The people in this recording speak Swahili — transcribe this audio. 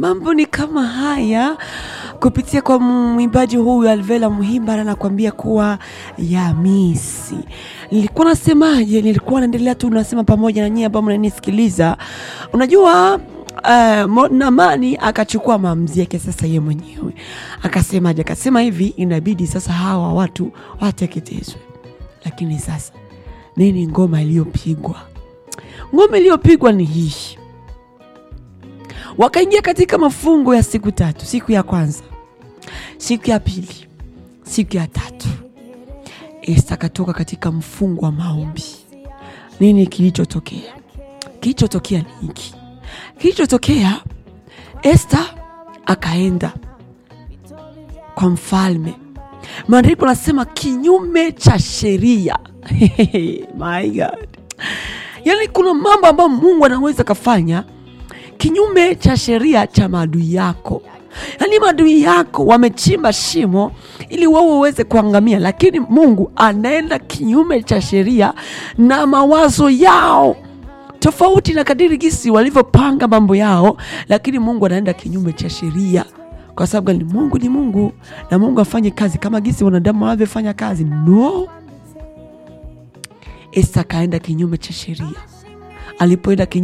mambo ni kama haya kupitia kwa mwimbaji huyu Alvela Muhimba anakuambia kuwa Yamisi. Nilikuwa nasemaje? Nilikuwa naendelea tu nasema pamoja na nyie ambao mnanisikiliza. Unajua uh, Namani akachukua maamuzi yake sasa ye mwenyewe akasemaje? Akasema hivi, inabidi sasa hawa watu wateketezwe. Lakini sasa nini ngoma iliyopigwa? Ngoma iliyopigwa ni hii wakaingia katika mafungo ya siku tatu. Siku ya kwanza, siku ya pili, siku ya tatu, Esta akatoka katika mfungo wa maombi. Nini kilichotokea? Kilichotokea ni hiki. Kilichotokea, Esta akaenda kwa mfalme. Maandiko nasema kinyume cha sheria. My God, yaani kuna mambo ambayo Mungu anaweza kafanya kinyume cha sheria cha maadui yako. Yaani maadui yako wamechimba shimo ili wewe uweze kuangamia, lakini Mungu anaenda kinyume cha sheria na mawazo yao, tofauti na kadiri gisi walivyopanga mambo yao, lakini Mungu anaenda kinyume cha sheria. Kwa sababu gani? Mungu ni Mungu na Mungu afanye kazi kama gisi wanadamu wanavyofanya kazi? No, Esta akaenda kinyume cha sheria. Alipoenda